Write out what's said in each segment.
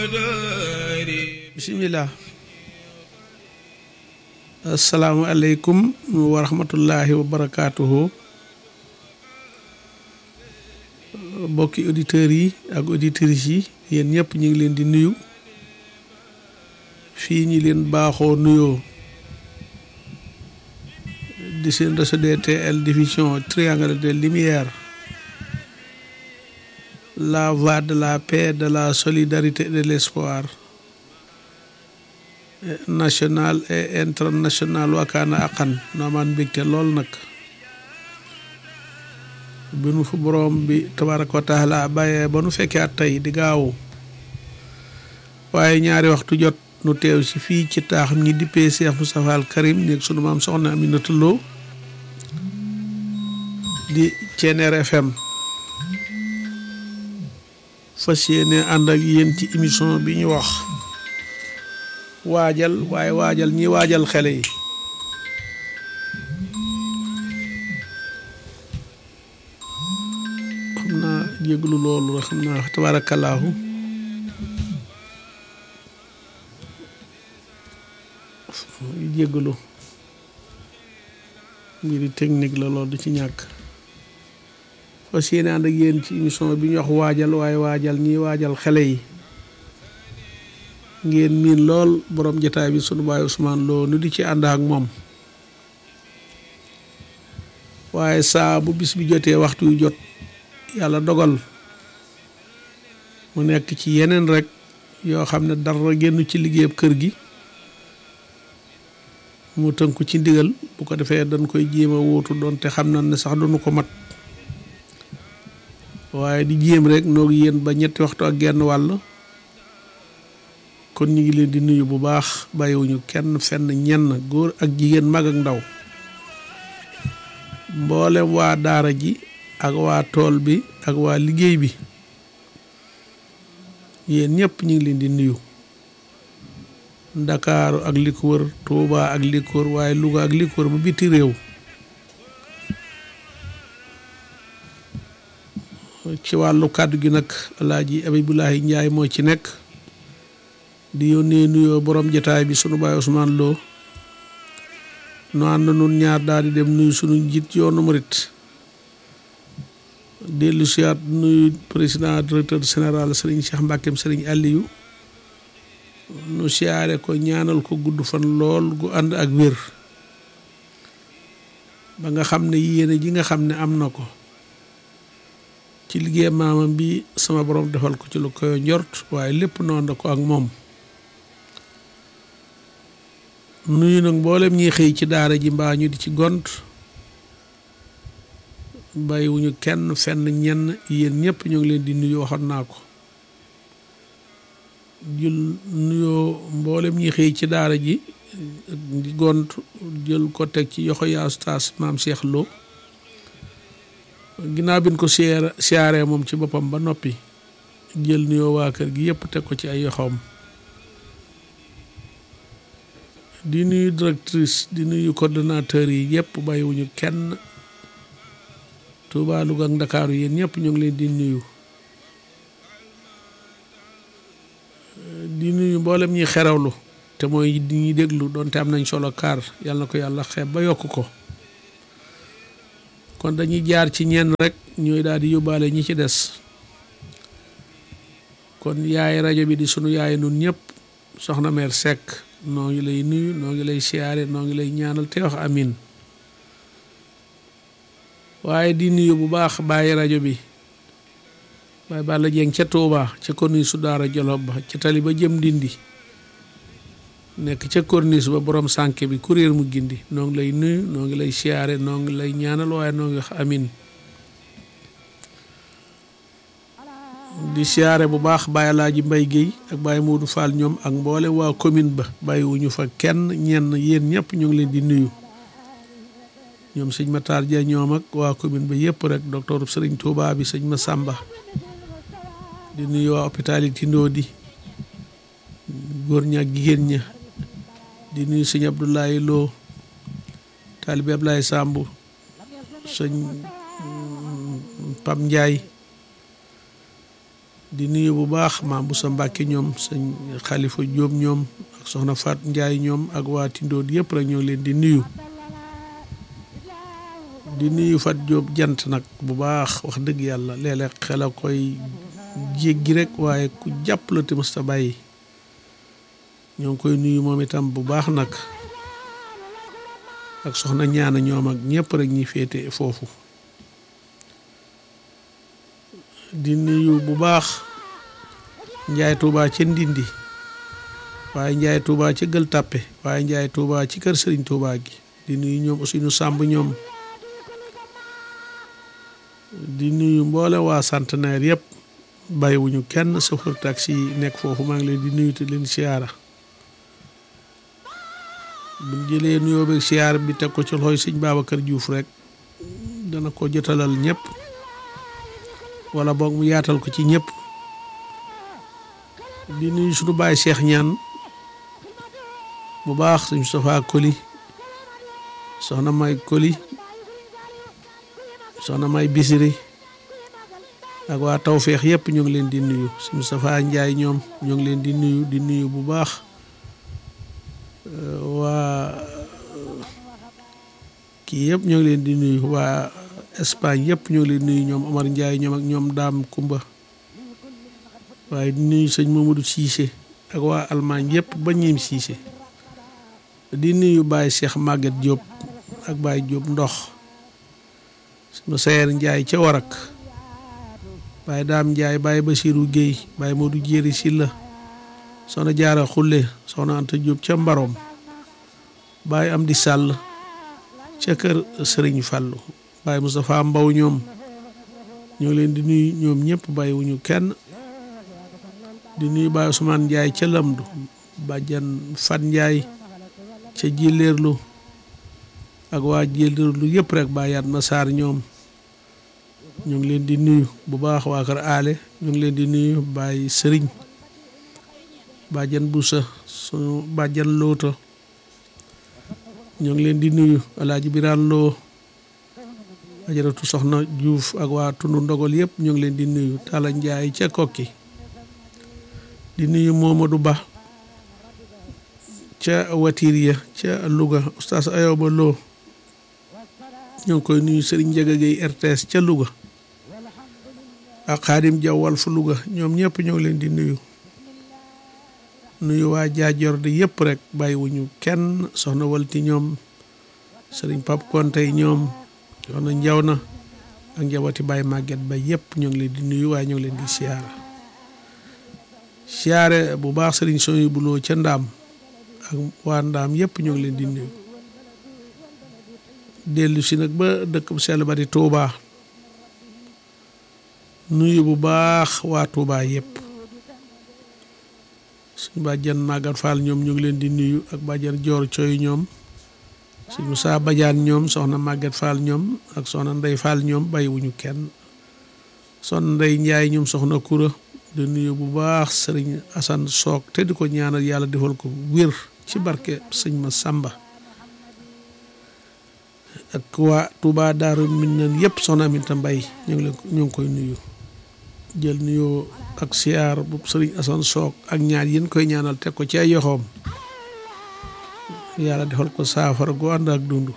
bisimilah asalaamualeykum wa rahmatullahi wa barakaatuhu mbokki auditeurs yi ak auditrices yi yéen ñëpp ñu ngi leen di nuyu fii ñi leen baaxoo nuyoo di seen réseau DTL diffusion triangle de lumière la voie de la paix de la solidarité et de l'espoir national et international wakaana aqan noomaan mbégte lool nag bi nu fu boroom bi tabaraka wa taala bàyyee ba nu fekkee at tey di gaawu waaye ñaari waxtu jot nu teew ci fii ci taaxam ñi dippee Cheikh Moustapha al Karim néeg sunu maam soxna Aminata Lo di Ceneer FM fas yéene ànd ak yéen ci émission bi ñu wax waajal waaye waajal ñi waajal xele yi xam naa jéglu loolu rek xam naa tabaarakallaahu jéglu mbiri technique la loolu du ci ñàkk fas yéene ànd ak yéen ci émission bi ñu wax waajal waaye waajal ñi waajal xele yi ngeen miin lool borom jotaay bi sunu baay Ousmane Lo nu di ci ànd ak moom waaye saa bu bis bi jotee waxtu yu jot yàlla dogal mu nekk ci yeneen rek yoo xam ne dara génn ci liggéeyab kër gi mu tënku ci ndigal bu ko defee dañ koy jéem a wóotu doon te xam na ne sax duñu ko mat waaye di jéem rek noog yéen ba ñetti waxtu ak genn wàll kon ñu ngi leen di nuyu bu baax bàyyiwuñu kenn fenn ñenn góor ak jigéen mag ak ndaw mboolem waa daara ji ak waa tool bi ak waa liggéey bi yéen ñëpp ñu ngi leen di nuyu ndakaaru ak li ko wër Tuuba ak li ko wër waaye Luga ak li ko wër ba biti réew ci wàllu kàddu gi nag Alaaji Abibulahi Njaay moo ci nekk di yónnee nuyoo borom jotaay bi sunu baay Ousmane Lo nu ànd nun ñaar daal di dem nuyu sunu njiit yoonu murit dellu siyaat nuyu président directeur général Serigne Cheikh Mbackeem Serigne Aliou nu siyaare ko ñaanal ko gudd fan lool gu ànd ak wér ba nga xam ne yéene ji nga xam ne am na ko ci liggéey maamam bi sama borom defal ko ci lu koy njort waaye lépp noonu ko ak moom nuyu nag mboolem ñiy xëy ci daara ji mbaa ñu di ci gont bàyyiwuñu kenn fenn ñenn yéen ñëpp ñu ngi leen di nuyu waxoon naa ko jël nuyoo mboolem ñiy xëy ci daara ji di gont jël ko teg ci yoxo yaa ustaas maam Cheikh Lo ginnaaw bi ñu ko siyaare siyaaree moom ci boppam ba noppi jël nuyoo waa kër gi yëpp teg ko ci ay yoxoom di nuyu directrice di nuyu coordonnateur yi yëpp bàyyiwuñu kenn Touba Louga ak Ndakaaru yéen ñëpp ñu ngi leen di nuyu di nuyu mboolem ñi xerawlu te mooy di ñuy déglu doonte am nañ solo kaar yàlla na ko yàlla xeeb ba yokk ko kon dañuy jaar ci ñenn rek ñooy daal di yóbbaale ñi ci des kon yaay rajo bi di sunu yaay nun ñëpp soxna meer Seck noo ngi lay nuyu noo ngi lay siyaare noo ngi lay ñaanal te wax amin waaye di nuyu bu baax bàyyi rajo bi Baye Balla Dieng ca Touba ca corniche su Daara Jolof ba ca tali ba jëm dindi nekk ca corniche ba borom sànke bi kuréel mu gindi noo ngi lay nuyu noo ngi lay siyaare noo ngi lay ñaanal waaye noo ngi wax amin di siyaare bu baax Baye Alaaji Mbay Géey ak Baye Moodu Fall ñoom ak mboole waa commune ba bàyyiwuñu fa kenn ñenn yéen ñëpp ñu ngi leen di nuyu ñoom sëñ Matar Dia ñoom ak waa commune ba yëpp rek docteur Sëriñ Touba bi sëñ Massamba di nuyu waa hôpital yi Tindoo di góor ña ak jigéen ña di nuyu sëñ Abdoulaye Lo taalibe Ablaye Samb sëñ Pam Ndiaye di nuyu bu baax maam bu sa Mbàkke ñoom sëñ Xalifa Jóob ñoom ak soxna Faat Njaay ñoom ak waa Tindood yëpp rek ñoo leen di nuyu di nuyu Fat Jóob jant nag bu baax wax dëgg yàlla léeg-léeg xel a koy jéggi rek waaye ku jàpp la te mës ta bàyyi ñoo ngi koy nuyu moom itam bu baax nag ak soxna ñaana ñoom ak ñëpp rek ñi féete foofu di nuyu bu baax njaay tuubaa ca ndindi waaye njaay tuubaa ca gël tàppe waaye njaay tuubaa ci kër sëriñ tuubaa gi di nuyu ñoom aussi nu sàmb ñoom di nuyu mboole waa centenaire yëpp bàyyiwuñu kenn chauffeur taxi yi nekk foofu maa ngi leen di nuyu te leen siyaara buñ jëlee nuyoo beeg siyaar bi teg ko ci loxoy sëñ Babacar Diouf rek dana ko jotalal ñëpp wala boog mu yaatal ko ci ñëpp di nuyu suñu baay Cheikh ñaan bu baax suñ Moustapha Koli soxna may Koli soxna may Bisiri ak waa Tawfeex yëpp ñu ngi leen di nuyu suñ Moustapha Njaay ñoom ñu ngi leen di nuyu di nuyu bu baax waa kii yëpp ñoo ngi leen di nuyu waa Espagne yëpp ñoo ngi leen nuyu ñoom Omar Ndiaye ñoom ak ñoom Daam Kumba waaye di nuyu sëñ Mamadou Cissé ak waa Allemagne yëpp ba ñiim Cissé di nuyu Baye Cheikh Maguette Diop ak Baye Diop ndox sama sayer Ndiaye ca Warak Baye Daam Ndiaye Baye Basirou Guèye Baye Modou Jéeri Silla soxna jaara xulle soxna anta jóob ca mbaroom baay am di sàll ca kër sëriñ fàllu baay Moustapha mbaw ñoom ñoo leen di nuyu ñoom ñëpp bàyyiwuñu kenn di nuyu baay Ousmane Njaay ca lamdu bàjjan Fat Njaay ca jilleerlu ak waa jilleerlu yëpp rek bàyyaat ma saar ñoom ñu ngi leen di nuyu bu baax waa kër aale ñu ngi leen di nuyu baay sëriñ bàjjan busa sunu bàjjan loota ñoo ngi leen di nuyu alaaji biraan loo ajaratu soxna juuf ak waa tundu ndogal yëpp ñoo ngi leen di nuyu tala njaay ca kokki di nuyu Momadou Ba ca watiir ya ca Louga oustaz Ayoba Lo ñoo ngi koy nuyu Serigne Ndiaga Gueye RTS ca Louga ak Xaadim Jaw Walf Louga ñoom ñëpp ñoo ngi leen di nuyu nuyu waa jaajor di yëpp rek bàyyiwuñu kenn soxna walti ñoom sëriñ pap konte ñoom soxna njaw na ak njaboti Baye Maguette ba yëpp ñoo ngi leen di nuyu waaye ñoo ngi leen di siyaara siyaare bu baax sëriñ soñu buloo ca ndaam ak waa ndaam yëpp ñoo ngi leen di nuyu dellu si nag ba dëkk bu sell ba di Touba nuyu bu baax waa Touba yëpp suñ bàjjan Magat Fall ñoom ñu ngi leen di nuyu ak bàjjan Joor Coy ñoom suñ Moussa Badiane ñoom soxna Magat Fall ñoom ak soxna Ndey Fall ñoom bàyyiwuñu kenn soxna Ndey Njaay ñoom soxna Kura di nuyu bu baax sëriñ Asan Soog te di ko ñaanal yàlla defal ko wér ci barke sëñ ma Samba ak waa Touba Daaru Minaan yëpp soxna Aminta Mbay ñu ngi leen ñu ngi koy nuyu jël nuyoo ak siyaar bu sëriñ Asan Soog ak ñaar yéen koy ñaanal teg ko ci ay yoxoom yàlla defal ko saafara gu ànd ak dund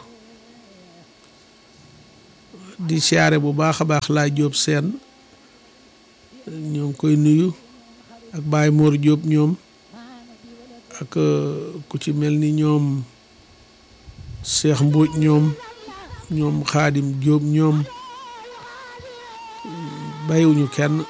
di siyaare bu baax a baax laa jóob seen ñoo ngi koy nuyu ak Baay Moor Jóob ñoom ak ku ci mel ni ñoom Seex Mbuuj ñoom ñoom Xaadim Jóob ñoom bàyyiwuñu kenn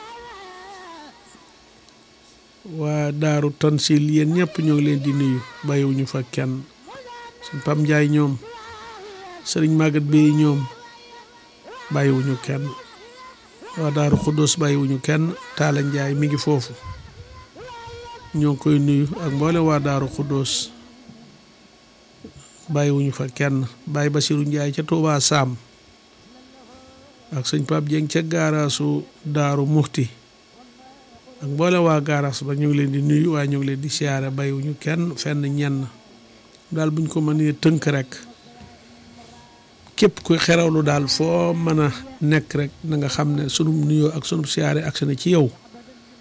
waa daaru tansil yéen ñëpp ñoo ngi leen di nuyu bàyyiwuñu fa kenn suñ Pam Njaay ñoom sëriñ Magat Bey ñoom bàyyiwuñu kenn waa daaru Xuddoos bàyyiwuñu kenn Taala Njaay mi ngi foofu ñoo ngi koy nuyu ak mboole waa daaru Xuddoos bàyyiwuñu fa kenn Baay Basiru Njaay ca Tuubaa Saam ak sëñ Pape Dieng ca gaaraasu daaru Muxti ak mboole waa gaaraas ba ñu ngi leen di nuyu waaye ñu ngi leen di siyaare bàyyiwuñu kenn fenn ñenn daal buñ ko mënee tënk rek képp kuy xerawlu daal foo mën a nekk rek na nga xam ne sunu nuyoo ak sunu siyaare ak na ci yow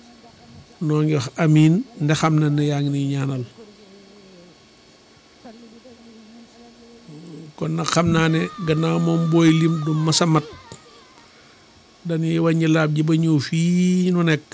noo ngi wax amiin nde xam na ne yaa ngi niy ñaanal kon nag xam naa ne gannaaw moom booy lim du masa mat dañuy wàññi laab ji ba ñëw fii nu nekk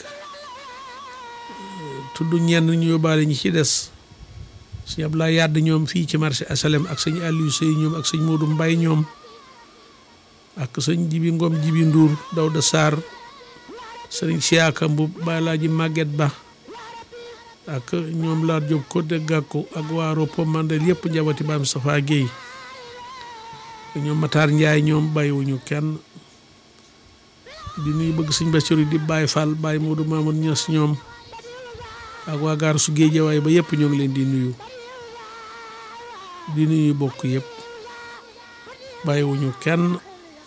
tudd ñenn ñu yóbbaale ñi ci des sëñ Abdoulaye Yàdd ñoom fii ci marché asalem ak sëñ Aliou Sey ñoom ak sëñ Modou Mbay ñoom ak sëñ Jibi Ngom Jibi Ndour Dawda Sarr sëriñ Siyaaka Mbub Baay Laaji Màgget Ba ak ñoom Laat Jóob ko de gàkku ak waa Ropo Mandel yëpp njaboti Baay Moustapha Guèye ñoom Matar Njaay ñoom bàyyiwuñu kenn di nuyu bëgg sëñ Basiru di Baay Fall Baay Moodu Mamoun Ñas ñoom ak waa gaar su Géejawaay ba yëpp ñoo ngi leen di nuyu di nuyu bokk yëpp bàyyiwuñu kenn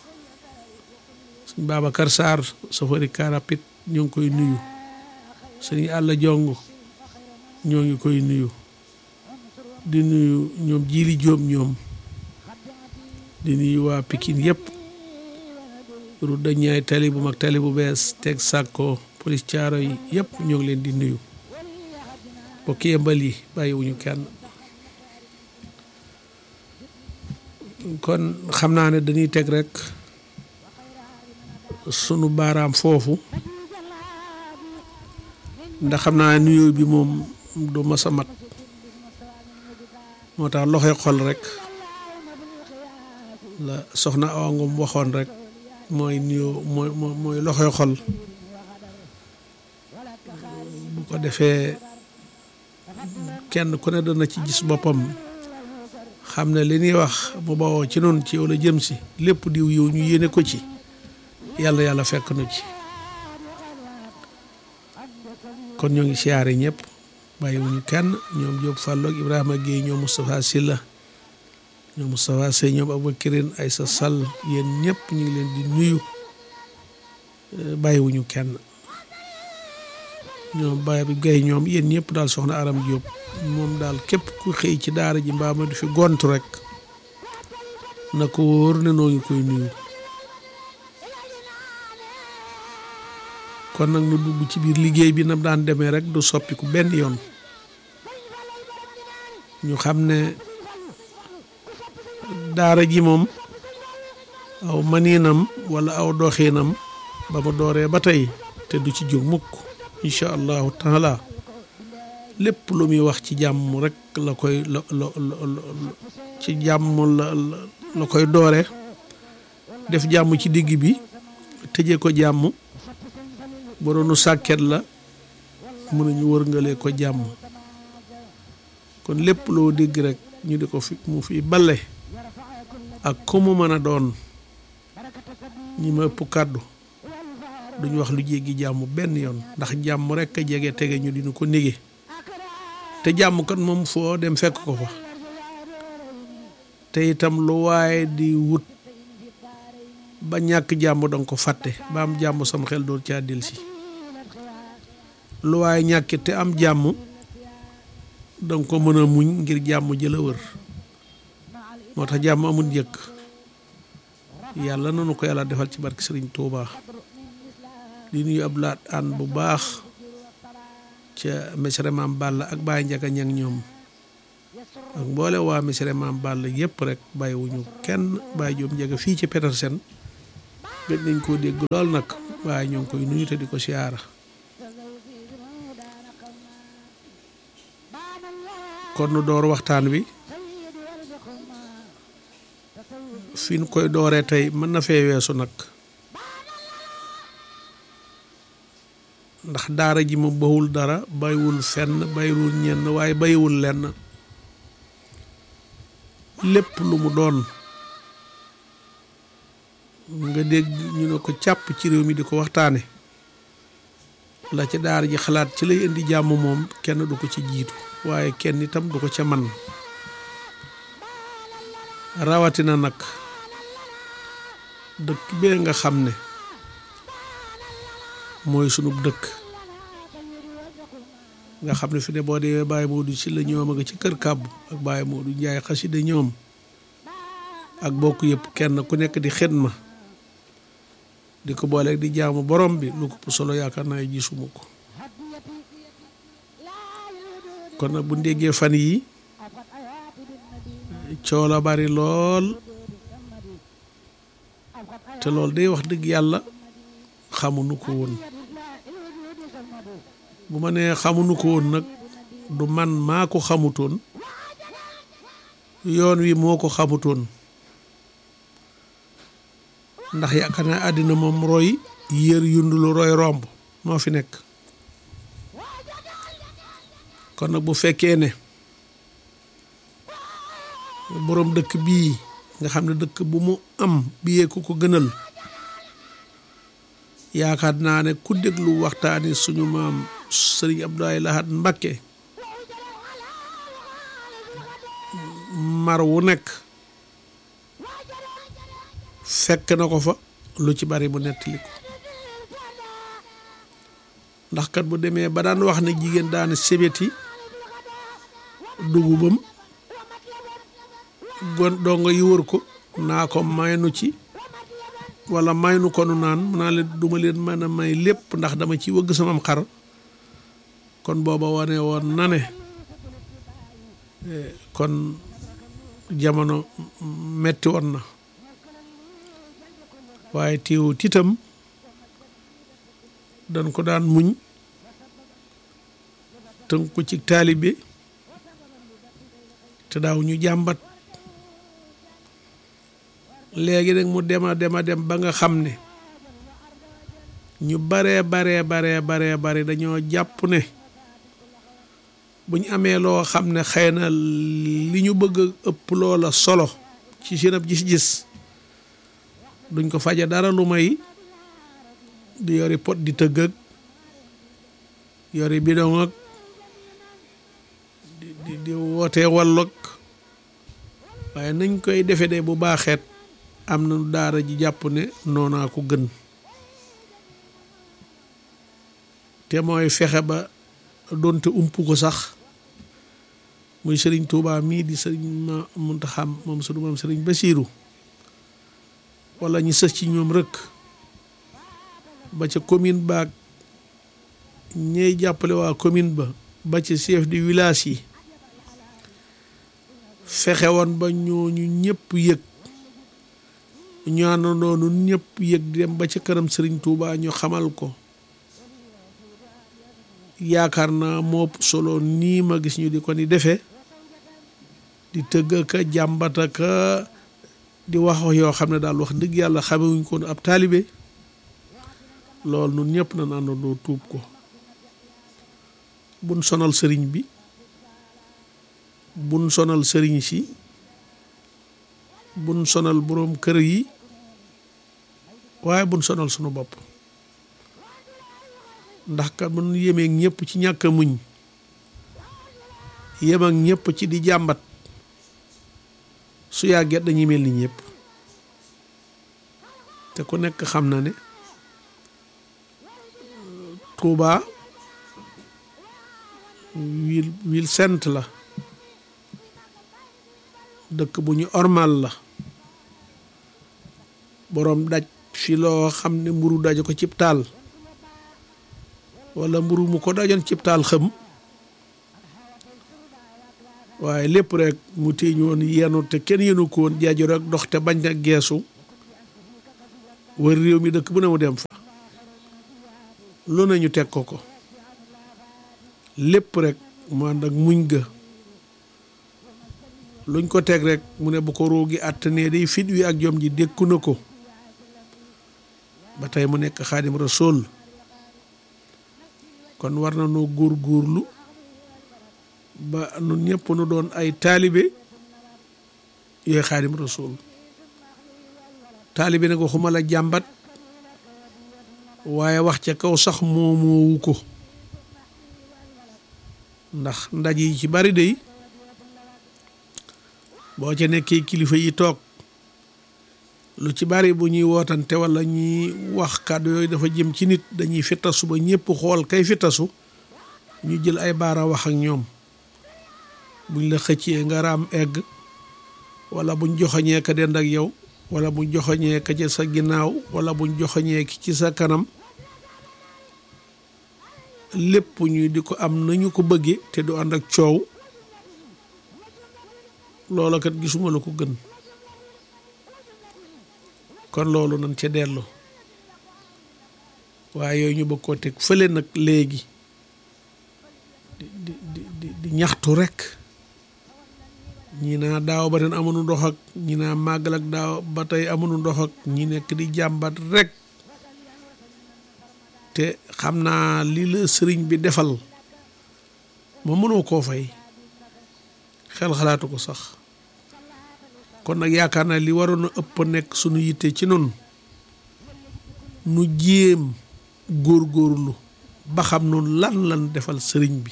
sëñ Babacar Sarr safari karapit ñoo ngi koy nuyu sëñ Àlla Jong ñoo ngi koy nuyu di nuyu ñoom Jili Jóob ñoom di nuyu waa Pikine yëpp route de Niayes tali bu mag tali bu bees teg sàkko police caaro yi yëpp ñoo ngi leen di nuyu bokki yëmbal yi bàyyiwuñu kenn kon xam naa ne dañuy teg rek sunu baaraam foofu ndax xam naa nuyoo bi moom du mas a mat moo tax loxoy xol rek la soxna Awa Ngom waxoon rek mooy nuyoo mooy mooy loxoy xol bu ko defee kenn ku ne dana ci gis boppam xam ne li ñuy wax mu bawoo ci noonu ci yow la jëm si lépp diw yow ñu yéene ko ci yàlla yàlla fekk nu ci kon ñoo ngi siyaare ñëpp bàyyiwuñu kenn ñoom Diop Fallo ak Ibrahima Guèye ñoom Moustapha Silla ñoom Moustapha Sey ñoom Aboubacrine Aïssa Sall yéen ñëpp ñu ngi leen di nuyu bàyyiwuñu kenn ñoom Baye bi Guèye ñoom yéen ñëpp daal soxna Aram Diop moom daal képp ku xëy ci daara ji mbaa ma du fi gont rek na ko wóor ne noo ngi koy nuyu kon nag nu dugg ci biir liggéey bi nam daan demee rek du soppiku benn yoon ñu xam ne daara ji moom aw maniinam wala aw doxiinam ba mu dooree ba tey te du ci jóg mukk incha allahu taala lépp lu muy wax ci jàmm rek la koy la la ci jàmm la la koy doore def jàmm ci digg bi tëjee ko jàmm ba doonu sàkket la mën nañu wërngalee ko jàmm kon lépp loo dégg rek ñu di ko fi mu fi bale ak ko mu mën a doon ñi ma ëpp kàddu duñu wax lu jéggi jàmm benn yoon ndax jàmm rek a jege tege ñu dina ko nége te jàmm kat moom foo dem fekk ko fa te itam lu waaye di wut ba ñàkk jàmm danga ko fàtte ba am jàmm sam xel doon caa delsi lu waaye ñàkki te am jàmm danga ko mën a muñ ngir jàmm jëla wër moo tax jàmm amul njëkk yàlla nanu ko yàlla defal ci barke Sëriñ Tuuba di nuyu ab laat aan bu baax ca mesere maam Balla ak Baye Njaga ñang ñoom ak mboole waa mesere maam Balla yëpp rek bàyyiwuñu kenn Baye Jóob Njaga fii ci Petersen gëj nañ koo dégg lool nag waaye ñoo ngi koy nuyu te di ko siyaara kon nu door waxtaan wi fi nu koy dooree tey mën na fee weesu nag ndax daara ji ma bawul dara bàyyiwul fenn bàyyiwul ñenn waaye bàyyiwul lenn lépp lu mu doon nga dégg ñu ne ko càpp ci réew mi di ko waxtaane la ca daara ji xalaat ci lay indi jàmm moom kenn du ko ci jiitu waaye kenn itam du ko ca man rawatina nag dëkk bee nga xam ne mooy sunub dëkk nga xam ne fi ne boo demee Baye Modou ci la ñoom a nga ci kër kàbbu ak Baye Modou Njaay xasida ñoom ak bokk yëpp kenn ku nekk di xidma di ko booleeg di jaamu borom bi lu ko solo yaakaar naa gisuma ko kon nag bu ndéggee fan yi coow la bari lool te loolu day wax dëgg yàlla xamuñu ko woon bu ma nee xamuñu ko woon nag du man maa ko xamutoon yoon wi moo ko xamutoon ndax yaakaar naa àddina moom roy yër yundulu roy romb moo fi nekk kon nag bu fekkee ne boroom dëkk bii nga xam ne dëkk bu mu am biyee ko ko gënal yaakaar naa ne ku déglu waxtaani suñu maam sëriñ Abdoulaye Lahad Mbacké mar wu nekk fekk na ko fa lu ci bari mu nettali ko ndax kat bu demee ba daan wax ne jigéen daane sebeti dugubam gon dongo yi wër ko naa ko maynu ci wala maynu ko nu naan mu naa leen duma leen mën a may lépp ndax dama ci wëgg samam xar kon booba wane woon na ne kon jamono metti woon na waaye teewu titam dañ ko daan muñ tënk ko ci taalibe te daaw ñu jàmbat léegi nag mu dema dema dem ba nga xam ne ñu baree baree baree baree bare dañoo jàpp ne bu ñu amee loo xam ne xëy na li ñu bëgg a ëpp loola solo ci seen ab gis-gis duñ ko faje dara lu may di yori pot di tëgg ak yori bidon ak di di di wootee wallog waaye nañ koy defe de bu baaxeet am na daara ji jàpp ne noonaa ko gën te mooy fexe ba doonte ump ko sax muy sëriñ Tuubaa mii di sëriñ ma Muntaxa moom sunu maam sëriñ Basiiru wala ñu sës ci ñoom rek ba ca commune baag ñey jàppale waa commune ba ba ca chef de village yi fexe woon ba ñooñu ñëpp yëg ñu àndandoo nun ñëpp yëg dem ba ca kanam sëriñ Tuubaa ñu xamal ko yaakaar naa moo solo nii ma gis ñu di ko ni defee di tëgg ka jàmbata ka di wax yoo xam ne daal wax dëgg yàlla xamewuñ ko ab taalibe loolu nun ñëpp nañ àndandoo tuub ko buñ sonal sëriñ bi buñ sonal sëriñ si buñ sonal boroom kër yi waaye buñ sonal sunu bopp ndax kat mun yemeek ñëpp ci ñàkk a muñ yem ak ñëpp ci di jàmbat su yàgget dañuy mel ni ñëpp te ku nekk xam na ne Touba ville ville sainte la dëkk bu ñu ormal la boroom daj fi loo xam ne mburu daj ko cib taal wala mburu mu ko dajoon cib taal xëm waaye lépp rek mu téeñ woon yenu te kenn yenu ko woon jaaju rek dox te bañ a geesu wër réew mi dëkk bu ne mu dem fa lu nañu teg ko ko lépp rek mu ànd ak muñ ga luñ ko teg rek mu ne bu ko roogi àttanee day fit wi ak jom ji dékku na ko ba tey mu nekk xaadim rasool kon war na noo góor góorlu ba nun ñëpp nu doon ay taalibe yooyu xaadim rasul taalibe nag waxuma la jàmbat waaye wax ca kaw sax moomoowu ko ndax ndaj yi ci bari day boo ca nekkee kilifa yi toog lu ci bari bu ñuy wootante wala ñuy wax kàddu yooyu dafa jëm ci nit dañuy fittasu ba ñëpp xool kay fittasu ñu jël ay baara wax ak ñoom buñ la xëccee nga raam egg wala buñ joxoñee ka dend ak yow wala buñ joxoñee ka ci sa ginnaaw wala buñ joxoñee ki ci sa kanam lépp ñu di ko am nañu ko bëggee te du ànd ak coow loola kat gisuma la ko gën kon loolu nañ ca dellu waaye yooyu ñu bëgg koo teg fële nag léegi di di di di ñaxtu rek ñi naa daaw ba ren amuñu ndox ak ñi naa màggal ak daaw ba tey amuñu ndox ak ñi nekk di jàmbat rek te xam naa li la sëriñ bi defal ma mënoo koo fay xel xalaatu ko sax kon nag yaakaar naa li waroon a ëpp nekk sunu yitte ci noonu nu jéem góorgóorlu ba xam noonu lan lan defal sëriñ bi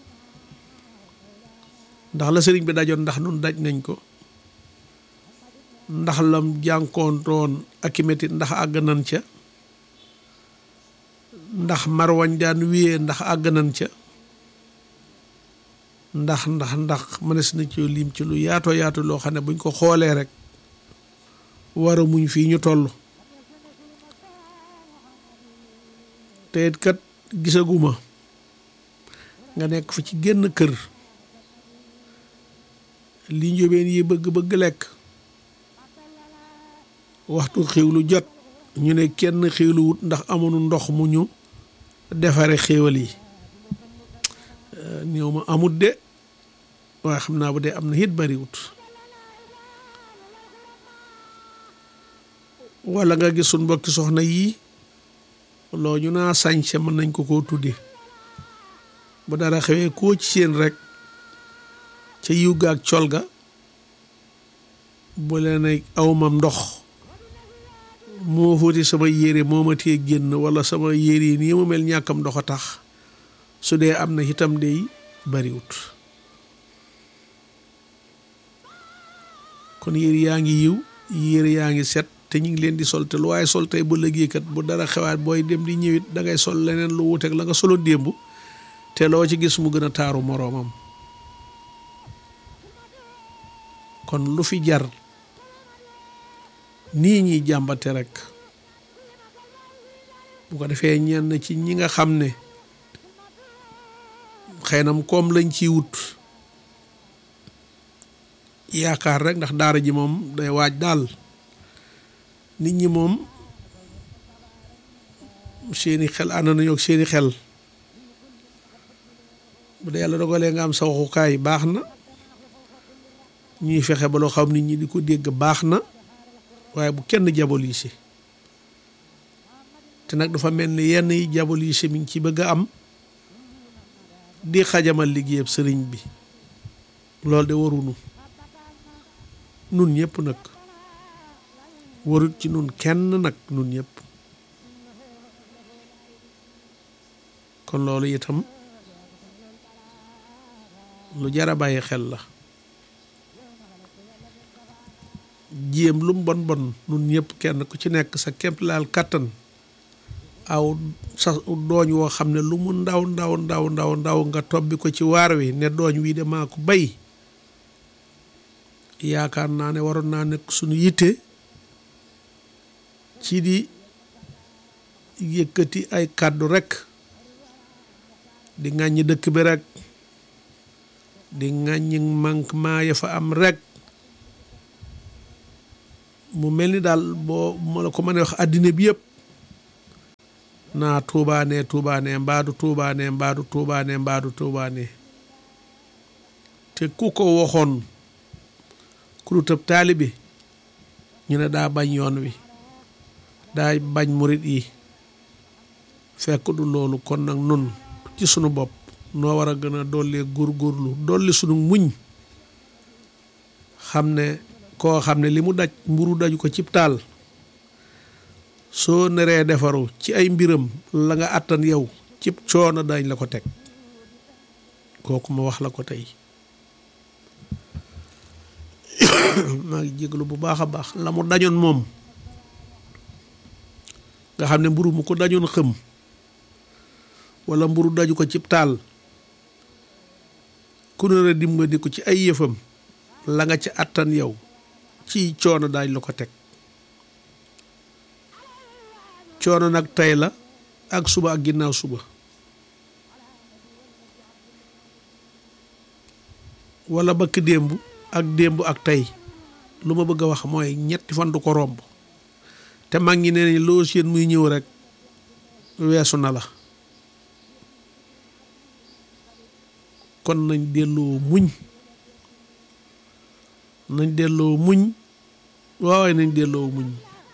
ndax la sëriñ bi dajoon ndax nun daj nañ ko ndax lam jànkoontoon ak i metit ndax àgg nañ ca ndax marwañ daan wiyee ndax àgg nañ ca ndax ndax ndax mënees na ci lim ci lu yaatoo yaatu loo xam ne buñ ko xoolee rek war a muñ fii ñu toll te it kat gisaguma nga nekk fa ci génn kër li njóbeen yi bëgg-bëgg lekk waxtu xiwlu jot ñu ne kenn xiwlu wut ndax amuñu ndox mu ñu defare xéewal yi néew ma amut de waaye xam naa bu dee am na it bariwut wala nga gis suñ mbokki soxna yii loo ñu naa sañse mën nañ ko koo tudde bu dara xewee koo ci seen rek ca yiw ga ak col ga bu leen ay awmam ndox moo fóoti sama yére moo ma tee génn wala sama yére yi nii mu mel ñàkkam ndox a tax su dee am na itam dey bariwut kon yére yaa ngi yiw yére yaa ngi set te ñu ngi leen di sol te lu waaye sol tey bu liggéeykat bu dara xewaat booy dem di ñëwit da ngay sol leneen lu wuteeg la nga solo démb te loo ci gis mu gën a taaru moroomam kon lu fi jar nii ñuy jàmbate rek bu ko defee ñenn ci ñi nga xam ne xëy na koom lañ ciy wut yaakaar rek ndax daara ji moom day waaj daal nit ñi moom seeni xel ànd nañu ak seeni xel bu dee yàlla dogalee nga am sa waxukaay baax na ñuy fexe ba loo xam nit ñi di ko dégg baax na waaye bu kenn diabolisé te nag dafa mel ni yenn yi diabolisé mi ngi ci bëgg a am di xajamal liggéeyab sëriñ bi loolu de warunu nun ñëpp nag warut ci nun kenn nag nun ñëpp kon loolu itam lu jar a bàyyi xel la jéem lu mu bon bon nun ñëpp kenn ku ci nekk sa képp laal kàttan aw sa dooñ woo xam ne lu mu ndaw ndaw ndaw ndaw ndaw nga tobbi ko ci waar wi ne dooñ wii de maa ko bay yaakaar naa ne waroon naa nekk suñu yitte ci di yëkkati ay kàddu rekk di ŋàññi dëkk bi rekk di ŋàññi manquement ya fa am rekk mu mel ni daal boo ma la ko mën a wax àddina bi yëpp naa tuubaane tuubaane mbaadu tuubaane mbaadu tuubaane mbaadu tuubaane te ku ko waxoon ku du tëb taalibe ñu ne daa bañ yoon wi daa bañ murit yi fekk du loolu kon nag nun ci sunu bopp noo war a gën a dollee góorgóorlu dolli sunu muñ xam ne koo xam ne li mu daj mburu daju ko cib taal soo neree defaru ci ay mbiram la nga àttan yow cib coono dañ la ko teg kooku ma wax la ko tey maa ngi jéglu bu baax a baax la mu dañoon moom nga xam ne mburu mu ko dañoon xëm wala mburu daju ko cib taal ku ne la dimbali ko ci ay yëfam la nga ca àttan yow ci coono daañ la ko teg coono nag tey la ak suba ak ginnaaw suba wala bakk démb ak démb ak tey lu ma bëgg a wax mooy ñetti fan du ko romb te mag ñi nee nañ loo seen muy ñëw rek weesu na la kon nañ delloo muñ nañ delloo muñ waawaay nañ delloo muñ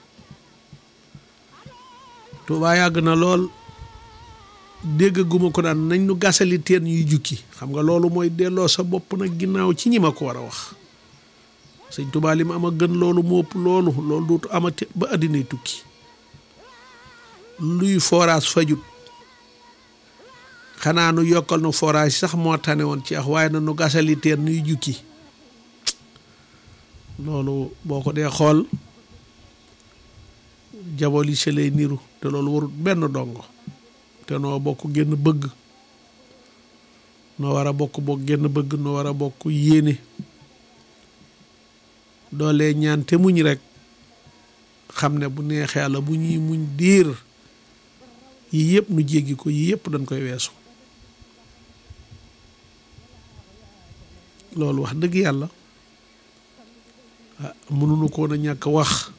Tuubaa yàgg na lool dégg guma ko daan nañ nu gasali teen yuy jukki xam nga loolu mooy delloo sa bopp nag ginnaaw ci ñi ma ko war a wax sëñ Tuubaa li ma am a gën loolu mu ëpp loolu loolu dootu amati ba àddinay tukki luy forage fajut xanaa nu yokkal nu forage sax moo tane woon ci ax waaye na nu gasali teen nuy jukki loolu boo ko dee xool jabol yi se lay niru te loolu warut benn dongo te noo bokk génn bëgg noo war a bokk bokk génn bëgg noo war a bokk yéene doolee ñaan te muñ rek xam ne bu neexee Yàlla bu ñuy muñ diir yi yëpp nu jéggi ko yi yëpp dañ koy weesu loolu wax dëgg yàlla ah mënuñu ko woon a ñàkk wax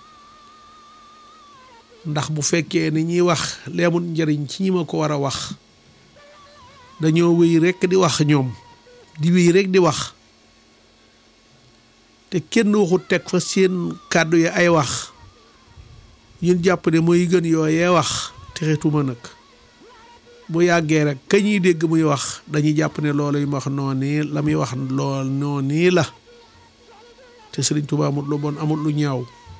ndax bu fekkee ni ñuy wax leemul njëriñ ci ñi ma ko war a wax dañoo wéy rekk di wax ñoom di wéy rekk di wax te kenn waxut teg fa seen kàddu yi ay wax ñun jàpp ne mooy gën yooyee wax texetuma nag bu yàggee rek ka ñuy dégg muy wax dañuy jàpp ne loolu yi ma wax noonu la muy wax lool noonu la te Sëriñ Tuubaa amut lu bon amut lu ñaaw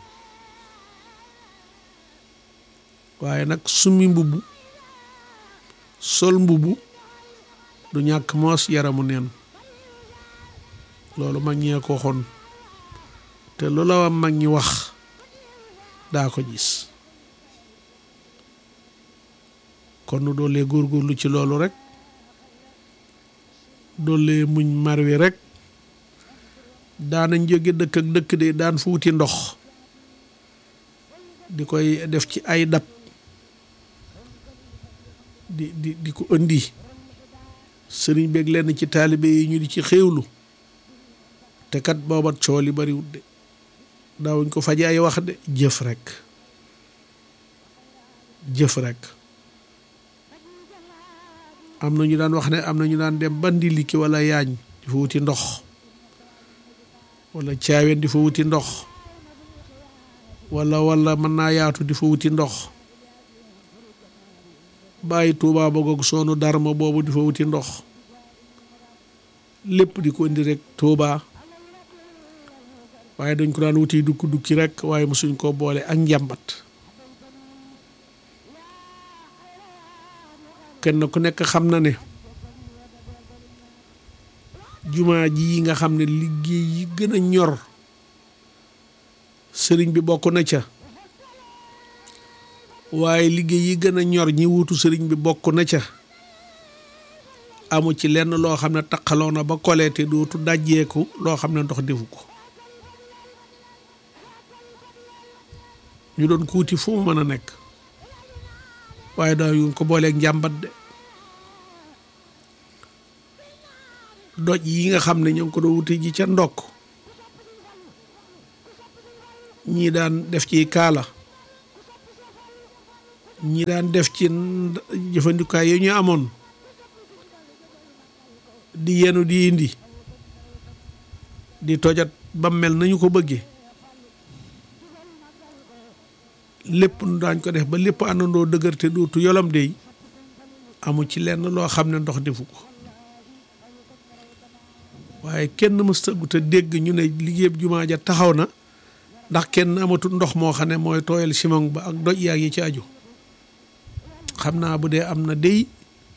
waaye nag summi mbubb sol mbubb du ñàkk moos yaramu neen loolu mag ñee ko xon te lu la wa mag ñi wax daa ko gis kon nu doolee góorgóorlu ci loolu rek doolee muñ mar wi rek daanañ jóge dëkk ak dëkk de daan fuuti ndox di koy def ci ay dab di di di ko indi sëriñ beeg lenn ci taalibe yi ñu di ci xéewlu te kat booba coow li bariwut de daawuñ ko faje ay wax de jëf rek jëf rek am na ñu daan wax ne am na ñu daan dem ba ndiliki wala yaañ di fa wuti ndox wala caaween di fa wuti ndox wala wala mën naa yaatu di fa wuti ndox bàyyi tuubaa ba goog soonu darma boobu di fa wuti ndox lépp di ko indi rek tuubaa waaye dañ ko daan wuti dukki dukki rek waaye mosuñ koo boole ak njàmbat kenn ku nekk xam na ne jumaa ji nga xam ne liggéey yi gën a ñor sëriñ bi bokk na ca waaye liggéey yi gën a ñor ñi wutu sëriñ bi bokk na ca amu ci lenn loo xam ne taqaloo na ba koleete dootu dajjeeku loo xam ne ndox defu ko ñu doon kuuti fu mu mën a nekk waaye daa yu ko booleeg njàmbat de doj yi nga xam ne ñoo ngi ko doon wuti ji ca ndokk ñii daan def ci kaala ñii daan def ci jëfandikaay yi ñu amoon di yenu di indi di tojat ba mel nañu ko bëggee lépp nu daañ ko def ba lépp àndandoo dëgër te dootu yolam dey amu ci lenn loo xam ne ndox defu ko waaye kenn mës tëggu te dégg ñu ne liggéeyub jumaa ja taxaw na ndax kenn amatul ndox moo xam ne mooy tooyal simon ba ak doj yaag yi ci aju xam naa bu dee am na dey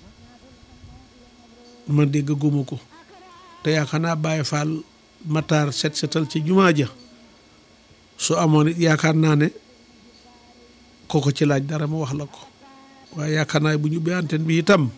ma dégg guma ko te yaakaar naa bàyyi faal mataar set setal ci jumaa ja su amoon it yaakaar naa ne kooko ci laaj dara ma wax la ko waaye yaakaar naa bu ñu bi antenne bi itam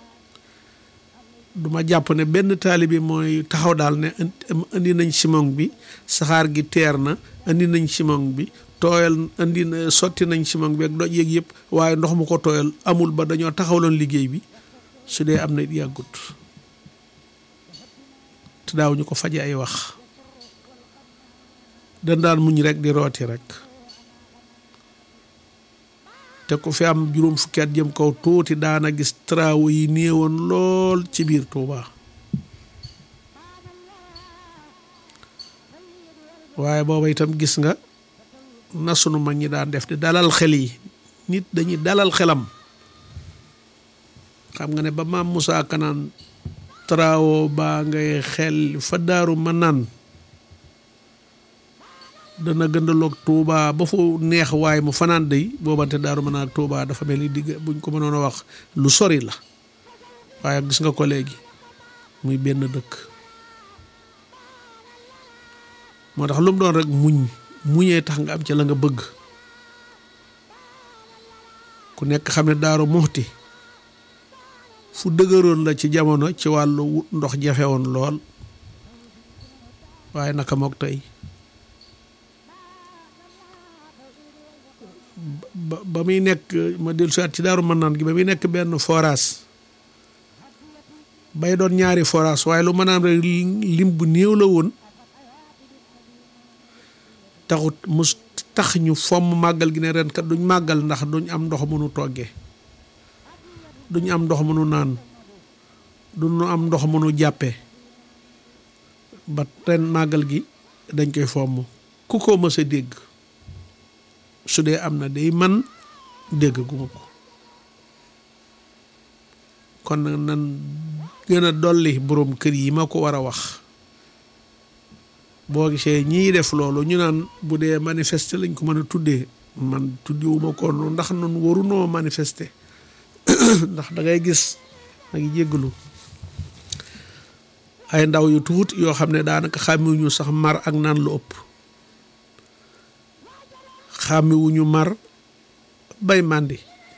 duma jàpp ne benn taalibi mooy taxaw daal ne indi nañ simon bi saxaar gi teer na indi nañ simon bi tooyal indi na sotti nañ simon bi ak doj yeeg yëpp waaye ndox mu ko tooyal amul ba dañoo taxawloon liggéey bi su dee am na it yàggut te daaw ñu ko faje ay wax dañ daan muñ rek di rooti rek te ku fi am juróom fukki at jëm kaw tuuti daana gis travaux yi néewoon lool ci biir Touba waaye booba itam gis nga na sunu mag ñi daan def di dalal xel yi nit dañuy dalal xelam xam nga ne ba maam Moussa Kanaan travaux baa ngay xel fa daaru ma naan dana gëndaloog Touba ba fu neex waaye mu fanaan day boobante daaru ma naan ak Touba dafa mel ni digg buñ ko mënoon a wax lu sori la waaye gis nga ko léegi muy benn dëkk moo tax lu mu doon rek muñ muñee tax nga am ci la nga bëgg ku nekk xam ne daaru muxti fu dëgëroon la ci jamono ci wàllu wut ndox jafe woon lool waaye naka mook tey ba ba muy nekk ma dellu si at ci daaru mën naan gi ba muy nekk benn forage bay doon ñaari forage waaye lu mën a am rek lim bu néew la woon taxut mu tax ñu fomm màggal gi ne ren kat duñ màggal ndax duñ am ndox mënu toggee duñ am ndox mënu naan duñu am ndox mënu jàppee ba ren màggal gi dañ koy fomm ku ko mës a dégg su dee am na day man dégg guma ko kon nag nan gën a dolli boroom kër yi ma ko war a wax boo gisee ñii def loolu ñu naan bu dee manifester lañ ko mën a tuddee man tuddewuma ko noonu ndax noonu warunoo manifester ndax da ngay gis ma ngi jéggalu ay ndaw yu tuut yoo xam ne daanaka xàmmiwuñu sax mar ak naan lu ëpp xàmmiwuñu mar bay màndi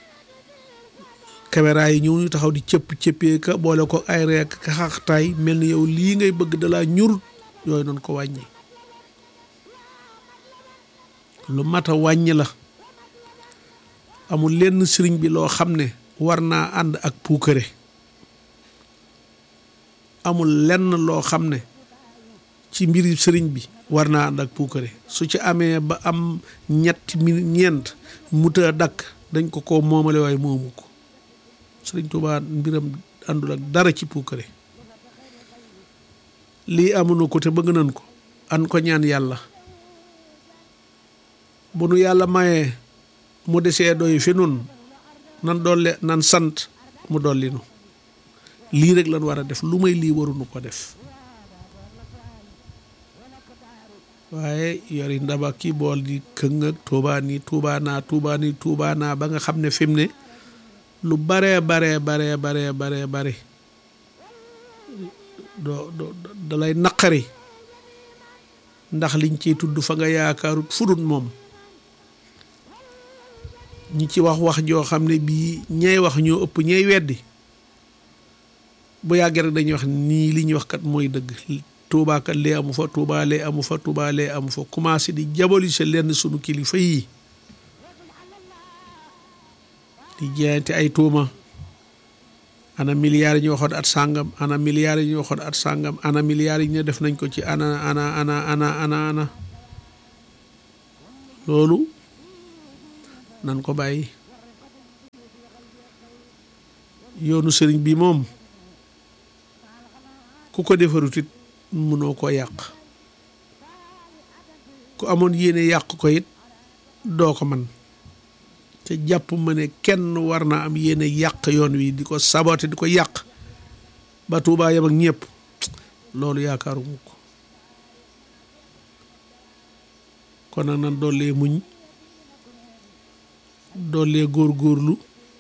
caméra yi ñëw ñu taxaw di cëpp cëppee ka boole ko ay reek ka xaxtaay mel ni yow lii ngay bëgg dalaa ñur yooyu noonu ko wàññi lu mat a wàññi la amul lenn sëriñ bi loo xam ne war naa ànd ak puukare amul lenn loo xam ne ci mbiri sëriñ bi war naa ànd ak puukare su ci amee ba am ñetti minute ñeent muta dakk dañ ko ko moomale waaye moomu ko sëriñ Tuubaa mbiram àndul ak dara ci puukare lii amuñu ko te bëgg nañ ko an ko ñaan yàlla bu nu yàlla mayee mu desee doy fi nun nan dolle nan sant mu dolli nu lii rek lan war a def lu may lii waruñu ko def waaye yori ndaba kii bool di këng ak tuubaa nii tuubaa naa tuubaa nii tuubaa naa ba nga xam ne fi mu ne lu baree baree baree baree baree bare doo doo dalay naqari ndax liñ ciy tudd fa nga yaakaarut fudut moom ñi ci wax wax joo xam ne bii ñay wax ñoo ëpp ñay weddi bu yàggee rek dañuy wax nii li ñuy wax kat mooy dëgg Tuubaa kat lee amu fa Tuubaa lee amu fa Tuubaa lee amu fa commencé di diaboliser lenn sunu kilifa yi di jaayante ay tuuma ana milliards yi ñu waxoon at sàngam ana milliards yi ñu waxoon at sàngam ana milliards yi ñu def nañ ko ci ana ana ana ana ana ana loolu nan ko bàyyi yoonu sëriñ bi moom ku ko defarut it mënoo koo yàq ku amoon yéene yàq ko it doo ko man te jàpp ma ne kenn war na am yéene yàq yoon wi di ko saboté di ko yàq ba Tuubaa yam ak ñëpp loolu yaakaaruma ko kon nag nan dollee muñ dollee góorgóorlu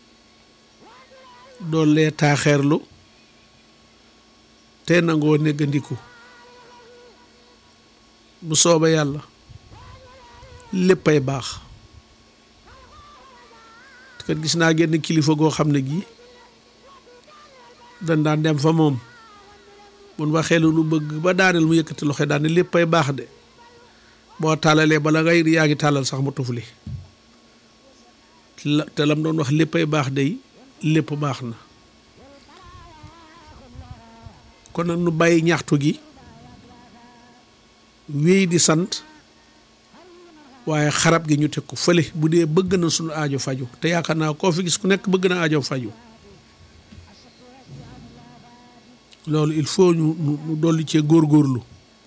dollee taaxeerlu te nangoo néggandiku bu sooba yàlla léppay baax kat gis naa genn kilifa goo xam ne gii dañ daan dem fa moom mun waxee lu nu bëgg ba daaneel mu yëkkati loxo daan ne léppay baax de boo tàllalee bala ngay yaa ngi tàllal sax mu tufli te lam doon wax léppay baax day lépp baax na kon nag nu bàyyi ñaxtu gi wéy di sant waaye xarab gi ñu teg ko fële bu dee bëgg na suñu aajo faju te yaakaar naa koo fi gis ku nekk bëgg na aajo faju loolu il faut ñu ñu dolli cee góorgóorlu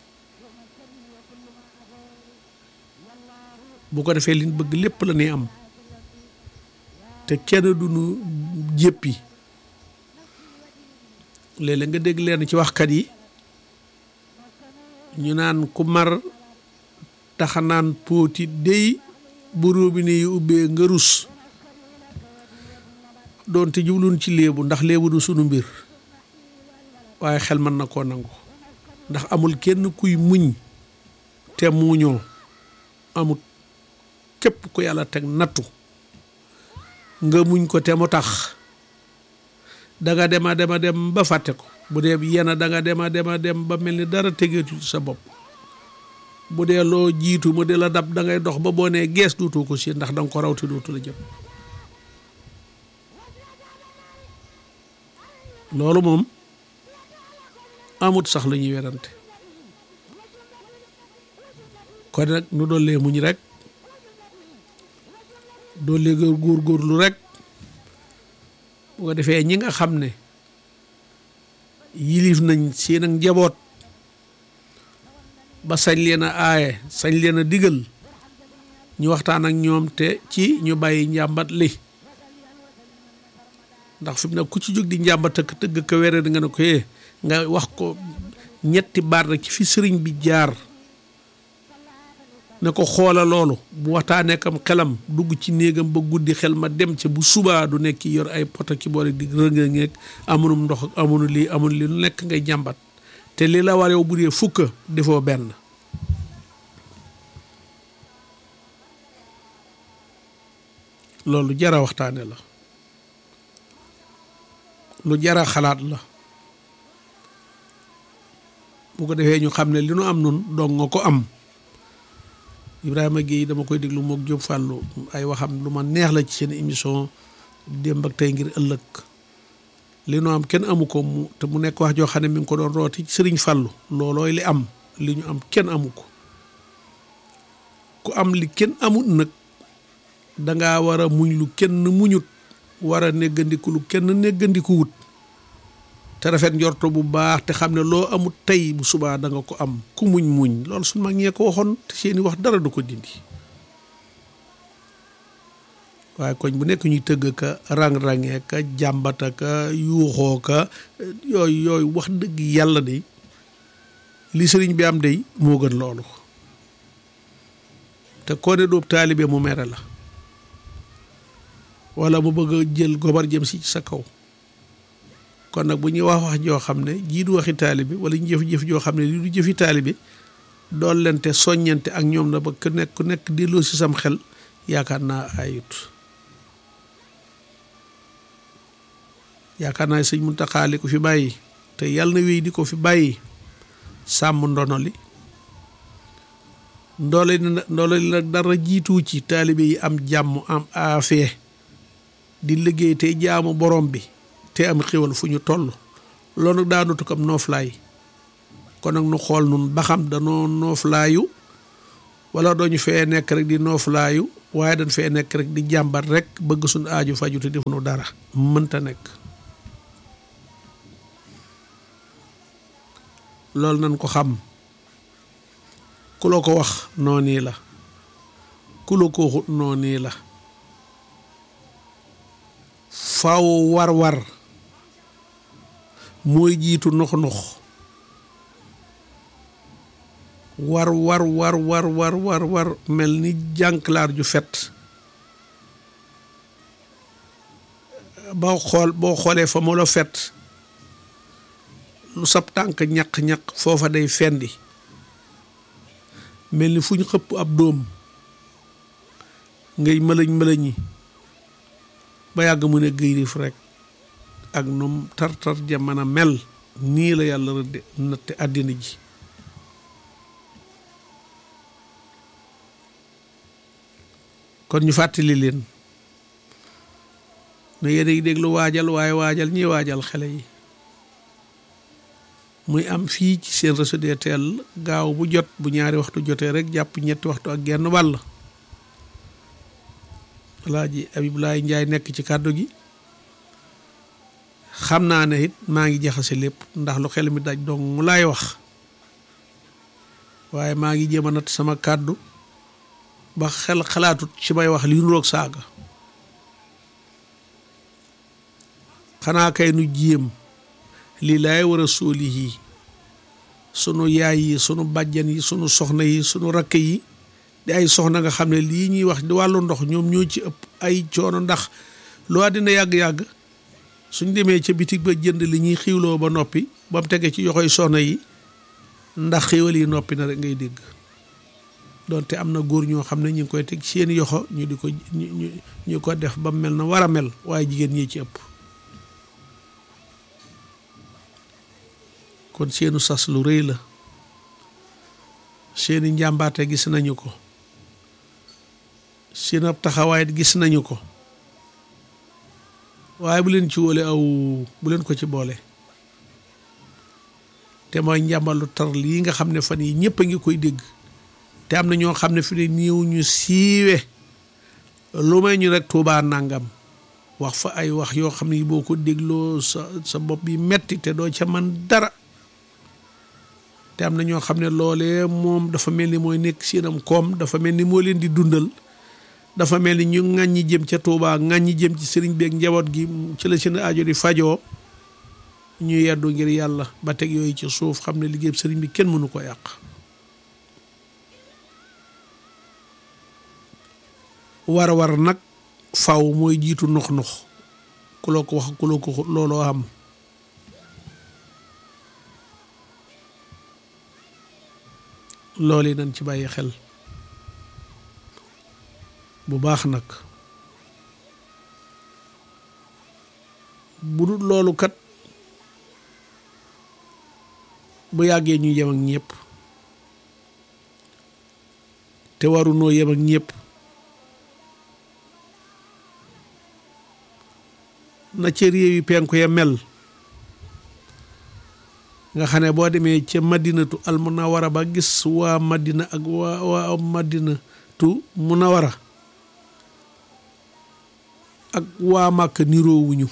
bu ko defee liñ bëgg lépp la ñuy am te kenn du ñu jéppi léeg-léeg nga dégg leen ci waxkat yi ñu naan ku mar taxanaan póoti dey bu robinet yi ubbee nga rus doonte jubluñ ci léebu ndax léebu du sunu mbir waaye xel mën na koo nangu ndax amul kenn kuy muñ te muuñoo amut képp ku yàlla teg nattu nga muñ ko te mu tax danga dema dema dem ba fàtte ko bu dee yena danga dema dema dem ba mel ni dara tegeetu sa bopp bu dee loo jiitu mu di la dab da ngay dox ba boo nee gees duutoo ko si ndax danga ko rawte dootu la jëm loolu moom amut sax la ñuy werante kon nag nu dollee muñ rek dollee góor góorlu rek bu ko defee ñi nga xam ne yilif nañ seen ak njaboot ba sañ leen a aaye sañ leen a digal ñu waxtaan ak ñoom te ci ñu bàyyi njàmbat li ndax fi mu ne ku ci jóg di njàmbat ak tëgg ko wéré di nga ne ko yee nga wax ko ñetti baat rek ci fi sëriñ bi jaar ne ko xoola loolu bu waxtaanee kam xelam dugg ci néegam ba guddi xel ma dem ca bu subaa du nekk yor ay poto ki boole di rënga-ngeeg amunum ndox ak amunu lii amunu lii lu nekk ngay jàmbat te li la war yow bu dee fukk defoo benn loolu jara waxtaane la lu jara xalaat la bu ko defee ñu xam ne li nu am nun dong nga ko am Ibrahima Guèye dama koy déglu mook Diop Fallou ay waxam lu ma neex la ci seen émission démb ak tey ngir ëllëg li nu am kenn amu ko mu te mu nekk wax joo xam ne mi ngi ko doon rooti Sëriñ Fallou loolooy li am li ñu am kenn amu ko ku am li kenn amut nag dangaa war a muñ lu kenn muñut war a néggandiku lu kenn néggandiku wut te rafet njorto bu baax te xam ne loo amut tey bu subaa da nga ko am ku muñ muñ loolu suñ mag ñee ko waxoon te seeni wax dara du ko dindi waaye koñ bu nekk ñuy tëgg ka rang-rangee ka jàmbata ka yuuxoo ka yooyu yooyu wax dëgg yàlla de li sëriñ bi am day moo gën loolu te koo ne doob taalibe mu mere la wala mu bëgg a jël gobar jëm si sa kaw kon nag bu ñuy wax wax joo xam ne jii du waxi taalibe wala ñu jëf-jëf joo xam ne lii du jëfi taalibe dool lente soññante ak ñoom la ba ku nekk ku nekk delloo si sam xel yaakaar naa ayut yaakaar naa sëñ Muntaxa li ko fi bàyyi te yàlla na wéy di ko fi bàyyi sàmm ndono li ndoole ndoole li nag dara jiitu ci taalibe yi am jàmm am aafee di liggéey te jaamu borom bi te am xéwal fu ñu toll loolu nag daa nutu ko am nooflaay kon nag nu xool nun ba xam danoo nooflaayu wala dooñu fee nekk rek di nooflaayu waaye dañ fee nekk rek di jàmbat rek bëgg suñu aaju faju te defuñu dara mënta nekk loolu nañ ko xam ku la ko wax noonu la ku la ko waxut noonu la faw war-war mooy jiitu nox-nox war war war war war war war mel ni jànklaar ju fet boo xool boo xoolee fa mu la fet lu sab tànk ñaq-ñaq foofa day fendi mel ni fu ñu xëpp ab dóom ngay mëlëñ mëlëñi ba yàgg mu ne gëyrif rek ak num tar-tar ja mën a mel nii la yàlla rëdde natte àddina ji kon ñu fàttali leen ne yéen a ngi déglu waajal waaye waajal ñi waajal xale yi muy am fii ci seen réseau DTL gaaw bu jot bu ñaari waxtu jotee rek jàpp ñetti waxtu ak genn wàll Alaaji Abibulaay Njaay nekk ci kàddu gi xam naa ne it maa ngi jaxase lépp ndax lu xel mi daj dong mu laay wax waaye maa ngi jéem a nat sama kàddu ba xel xalaatut ci may wax li nuroog saaga xanaa kay nu jéem lii laay war a sóoli yi sunu yaay yi sunu bàjjan yi sunu soxna yi sunu rakk yi di ay soxna nga xam ne lii ñuy wax di wàllu ndox ñoom ñoo ci ëpp ay coono ndax loo dina yàgg-yàgg suñ demee ca bitig ba jënd li ñuy xiwloo ba noppi ba mu tegee ci yoxoy soxna yi ndax xiwal yi noppi na rek ngay dégg donte am na góor ñoo xam ne ñu ngi koy teg seen yoxo ñu di ko ñu ñu ko def ba mel na war a mel waaye jigéen ñi ci ëpp kon seenu sas lu rëy la seeni njàmbaate gis nañu ko seen ab taxawaay gis nañu ko waaye bu leen ci wóole aw bu leen ko ci boole te mooy njàmbalu tar lii nga xam ne fan yi ñëpp a ngi koy dégg te am na ñoo xam ne fi ne néew ñu siiwe lu may ñu rek tuubaa nangam wax fa ay wax yoo xam ne boo ko dégloo sa sa bopp bi metti te doo ca man dara te am na ñoo xam ne loolee moom dafa mel ni mooy nekk seenam koom dafa mel ni moo leen di dundal dafa mel ni ñu ŋàññi jëm ca Tuubaa ŋàññi jëm ci sëriñ beeg njaboot gi ci la seen aajo di fajoo ñu yeddu ngir yàlla ba teg yooyu ci suuf xam ne liggéey sëriñ bi kenn mënu ko yàq war war nag faw mooy jiitu nox nox ku loo ko wax ku loo ko looloo am loolu yi nañ ci bàyyi xel bu baax nag bu dul loolu kat bu yàggee ñu yem ak ñëpp te warunoo yem ak ñëpp na ca réew yi penku ya mel nga xam ne boo demee ca madinatu al munawara ba gis waa madina ak waa waa madinatu munawara ak waa màkk niroowuñu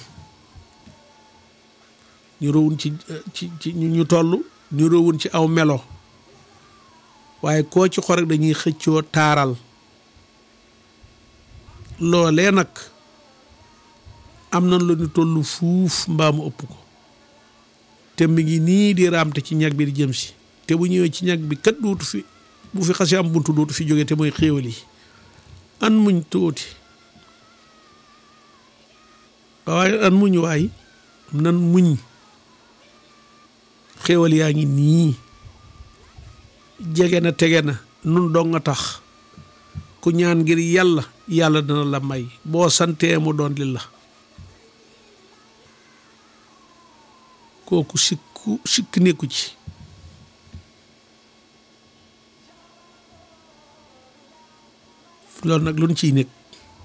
niroowuñ ci ci ci ñu toll niroowuñ ci aw melo waaye koo ci xorek dañuy xëccoo taaral loolee nag am na lu ñu toll fuuf mbaamu ëpp ko te mi ngi nii di raamte ci ñag bi di jëm si te bu ñëwee ci ñag bi kat dootu fi bu fi xasee am buntu dootu fi jóge te mooy xéewal yi an muñ tuuti waaye an muñ waay nan muñ xéewal yaa ngi nii jege na tege na nun dong nga tax ku ñaan ngir yàlla yàlla dana la may boo santee mu doon li la kooku sikku sikk nekku ci loolu nag lu ñu ciy nekk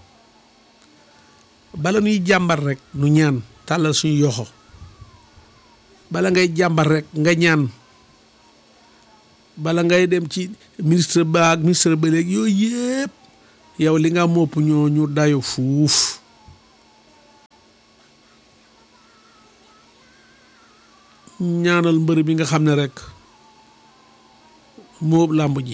bala nuy jàmbar rek nu ñaan tàllal suñu yoxo bala ngay jàmbar rek nga ñaan bala ngay dem ci ministre ba ak ministre ba léegi yooyu yëpp yow li nga mopp ñoo ñu dayo fuuf ñaanal mbër bi nga xam ne rek moob làmb ji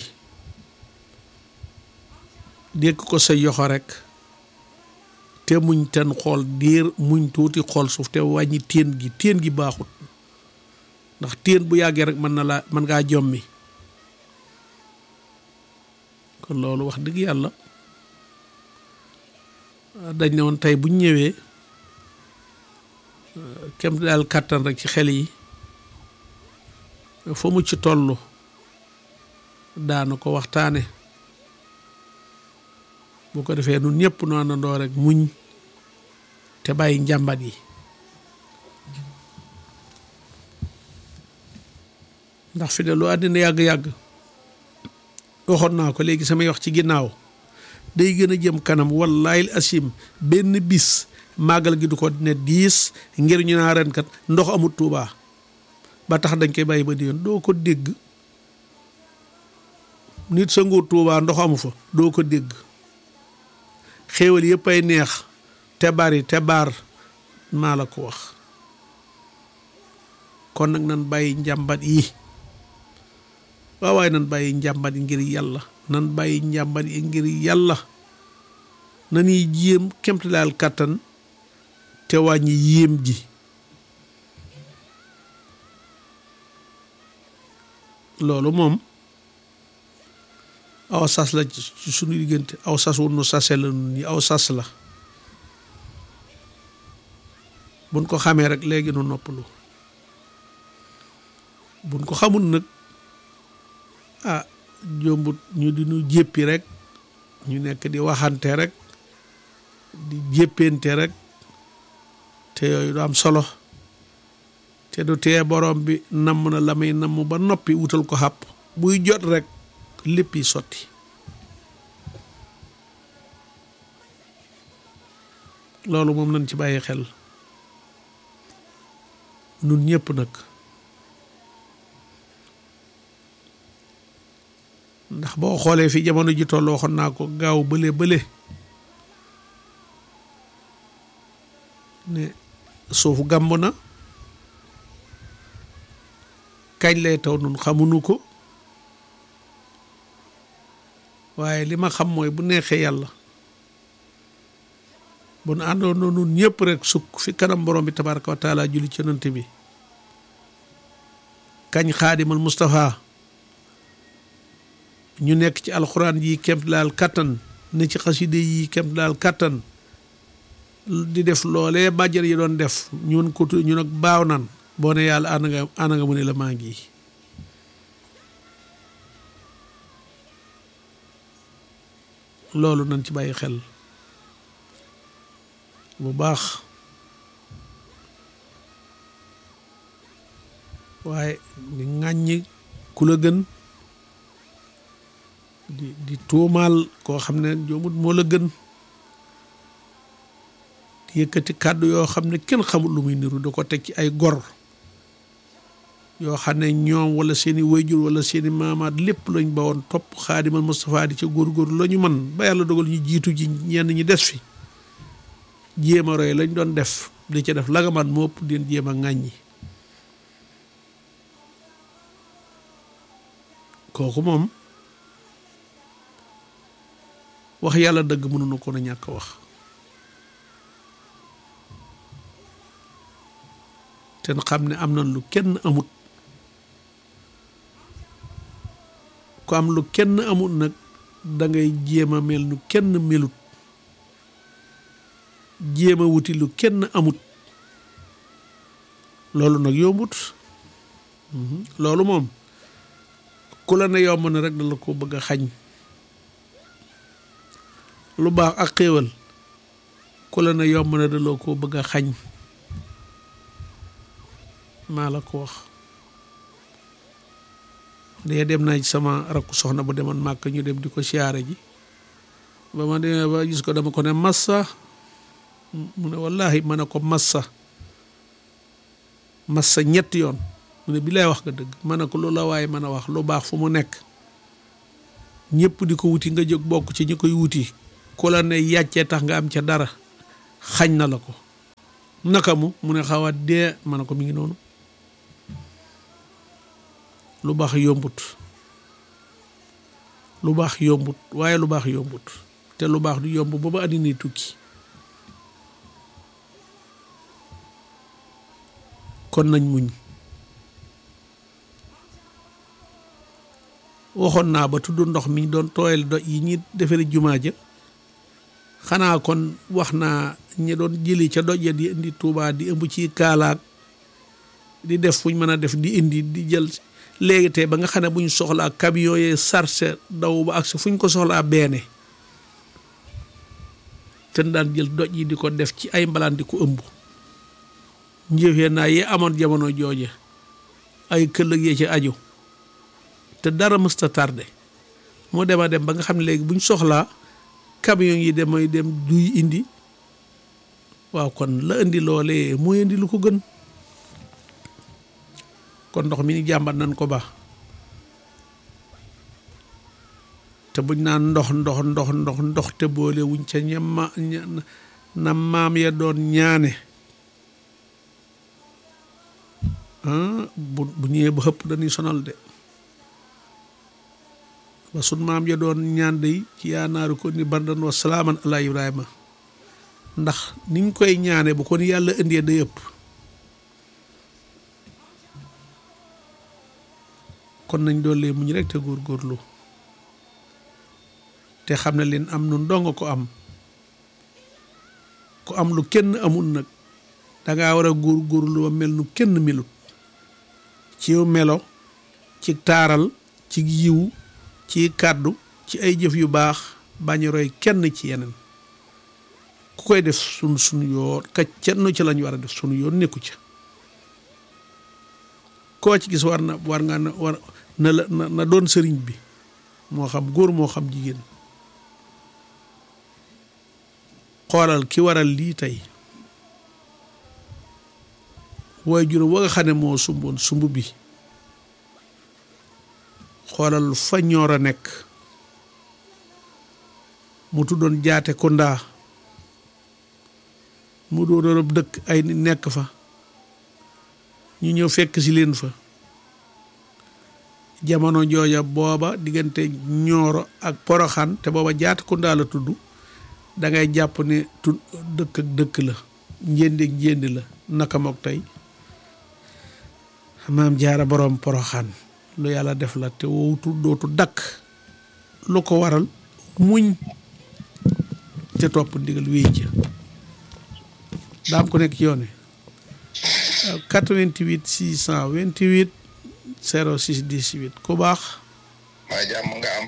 dékk ko sa yoxo rek te muñ ten xool diir muñ tuuti xool suuf te wàññi téen gi téen gi baaxut ndax téen bu yàggee rek mën na laa mën ngaa jommi kon loolu wax dëgg yàlla dañ ne woon tey buñ ñëwee kem daal kàttan rek ci xel yi fa mu ci toll daana ko waxtaane bu ko defee nun ñëpp nu àndandoo rek muñ te bàyyi njàmbat yi ndax fi de lu àddina yàgg-yàgg waxoon naa ko léegi samay wax ci ginnaaw day gën a jëm kanam wallahi asim benn bis màggal gi du ko ne diis ngir ñu naa ren kat ndox amut Tuubaa ba tax dañ koy bàyyi ba di yoon doo ko dégg nit sa nguur Tuubaa ndox amu fa doo ko dégg xéewal yëpp ay neex te bari te baar maa la ko wax kon nag nan bàyyi njàmbat yi waaw waaye nan bàyyi njàmbat yi ngir yàlla nan bàyyi njàmbat yi ngir yàlla nanuy jéem kemtalaal kàttan te wàññi yéem ji loolu moom aw sas la ci suñu diggante aw sas wu nu sase la nun ñi aw sas la buñ ko xamee rek léegi nu noppalu buñ ko xamul nag ah jombut ñu di nu jéppi rek ñu nekk di waxante rek di jéppente rek te yooyu du am solo te du tee borom bi namm na la may namm ba noppi wutal ko xàpp buy jot rek lépp yi sotti loolu moom nañ ci bàyyi xel nun ñëpp nag ndax boo xoolee fi jamono ji toll waxoon naa ko gaaw bële bële ne suuf gàmb na kañ lay taw nun xamuñu ko waaye li ma xam mooy bu neexee yàlla bu nu àndoon nun ñëpp rek sukk fi kanam borom bi tabaraka wa taala julli ci yonent bi kañ xaadimal Moustapha ñu nekk ci alxuraan yi kemt laal kattan ne ci xaside yi kemt laal kattan di def loolee bàjjar yi doon def ñun ko ñu nag baaw nan boo ne yàlla ànd nga ànd nga mu ne la maa ngi loolu nañ ci bàyyi xel bu baax waaye di ŋàññi ku la gën di di tuumaal koo xam ne joomut moo la gën di yëkkati kàddu yoo xam ne kenn xamul lu muy niru da ko teg ci ay gor yoo xam ne ñoom wala seeni wayjur wala seeni maamaat lépp lañ ba woon topp xaadimal Moustapha di ca góorgóorlu la ñu man ba yàlla dogal ñu jiitu ji ñenn ñi des fi jéem a roy lañ doon def di ca def la nga man moo ëpp den jéem a ŋàññi kooku moom wax yàlla dëgg mënuñu ko na ñàkk wax te xam ne am na lu kenn amut ku am lu kenn amut nag da ngay jéem a mel nu kenn melut jéem a wuti lu kenn amut loolu nag yombut loolu moom ku la ne yomb na rek da la ko bëgg a xañ lu baax ak xéewal ku la ne yomb na da la ko bëgg a xañ maa la ko wax dee dem naa ci sama rakku soxna bu demoon màkk ñu dem di ko siyaare ji ba ma demee ba gis ko dama ko ne massa mu ne wallahi ma ne ko massa massa ñetti yoon mu ne bi lay wax nga dëgg ma ne ko lu la waaye mën a wax lu baax fu mu nekk ñëpp di ko wuti nga jóg bokk ci ñi koy wuti ku la ne yàccee tax nga am ca dara xañ na la ko naka mu mu ne xaw a dee ma ne ko mi ngi noonu lu baax yombut lu baax yombut waaye lu baax yombut te lu baax du yomb ba ba àddina tukki kon nañ muñ waxoon naa ba tudd ndox mi doon tooyal do yi ñi defari jumaa ja xanaa kon wax naa ñi doon jëli ca doj ya di indi Tuubaa di ëmb ci kaalaak di def fuñ mën a def di indi di jël léegi tey ba nga xam ne buñ soxlaa camion yee sarse daw ba ak si fuñ ko soxlaa beene te daan jël doj yi di ko def ci ay mbalaan di ko ëmb njëfee naa yee amoon jamono jooje ay këllëg yee ci aju te dara mësta tardé moo dema dem ba nga xam ne léegi buñ soxlaa camion yi demay dem duy indi waaw kon la indi loolee mooy indi lu ko gën kon ndox mi ni jàmbat nañ ko ba te buñ naan ndox ndox ndox ndox ndox te boole wuñ ca ñama na maam ya doon ñaane bu bu ñëwee ba xëpp dañuy sonal de ba sun maam ya doon ñaan day ci yaanaaru ko ni bardan wa salaaman ala ibrahima ndax niñ koy ñaane bu kon yàlla indee day ëpp kon nañ doole muñ rek te góorgóorlu te xam ne leen am nun dong ko am ku am lu kenn amul nag dangaa war a góorgóorlu ba mel nu kenn melut ci melo ci taaral ci yiw ci kàddu ci ay jëf yu baax bañ roy kenn ci yeneen ku koy def sun sunu yoon ka kenn ci lañ war a def sunu yoon nekku ca koo ci gis war na war nga na war na la na doon sëriñ bi moo xam góor moo xam jigéen xoolal ki waral lii tey waaye juróom wa nga xam ne moo sumboon sumb bi xoolal fa ñoor a nekk mu tuddoon jaate kondaa mu doon ab dëkk ay nit nekk fa ñu ñëw fekk si leen fa jamono jooja booba diggante ñooro ak poroxaan te booba jaate kondaa la tudd da ngay jàpp ne tu dëkk ak dëkk la njéndi ak njéndi la naka mook tey maam jaara boroom poroxaan lu yàlla def la te wowutu dootu dakk lu ko waral muñ te topp ndigal wéy ca daam ko nekk ci yoone 88 628 06 18 ku baax waa jàmm nga am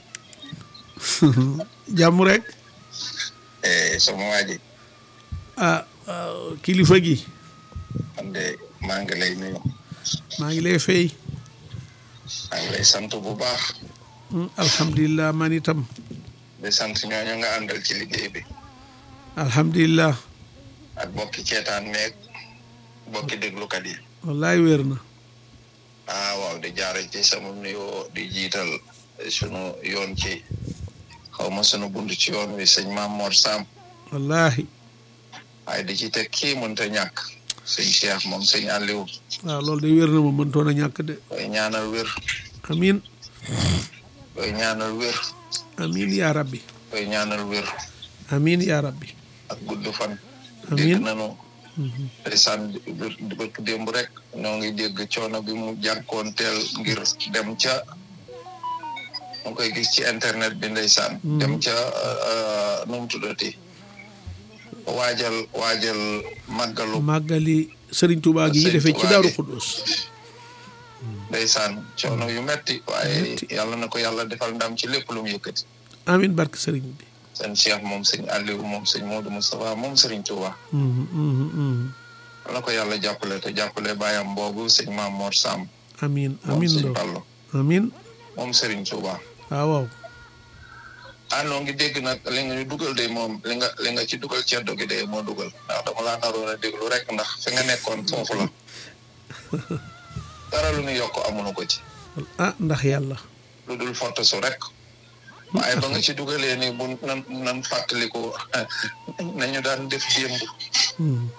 jàmm rek sama waa ji ah kilifa gi man de maa ngi lay nuyu maa ngi lay fay maa ngi lay sant bu baax alhamdulilah man itam di sant ñooñu nga àndal ci liggéey bi alhamdulilah ak bokki ceetaan meeg bokki déglukat yi wallaay wér na ah waaw di jaare ci sama nuyoo di jiital sunu yoon ci xaw ma sunu bunt ci yoon wi sëñ Maam Mor Sam wallahi waaye di ci teg kii mënta ñàkk sëñ Cheikh moom sëñ Aliou waaw loolu de wér na ma mëntoon a ñàkk de koy ñaanal wér amin koy ñaanal wér amin yaa rabbi koy ñaanal wér amin yaa rabbi ak gudd fan Amiin. dégg nanu ndeysaan di bëkk démb rek ñoo ngi dégg coono bi mu jànkoon teel ngir dem ca mu koy gis ci internet bi ndeysaan dem ca nu mu tuddati waajal waajal màggalu màggali sëriñ Tuubaa gi Sëriñ defee ci Tuubaa Daaru gi. Xuddoos ndeysaan coono yu metti waaye Metti. yàlla na ko yàlla defal ndam ci lépp lu mu yëkkati amin barke sëriñ bi seen Cheikh moom sëñ Aliou moom sëñ Modou Moustapha moom sëriñ Touba Mhm, mhm, mhm. yàlla na ko yàlla jàppale te jàppale bàyyam boobu sëñ Maam Mor Sam amin moom amin sëñ loo Fallu amin moom sëriñ Touba waaw waaw ah noo ngi dégg nag li nga ñu dugal de moom li nga li nga ci dugal ceddo gi de moo dugal ndax dama laa naroon a déglu rek ndax fi nga nekkoon foofu la dara lu ñu yokk amuñu ko ci ah ndax yàlla lu dul fottasu rek waaye ba nga ci dugalee ni bu nan nan fàttaliku nañu daan def démb Mhm.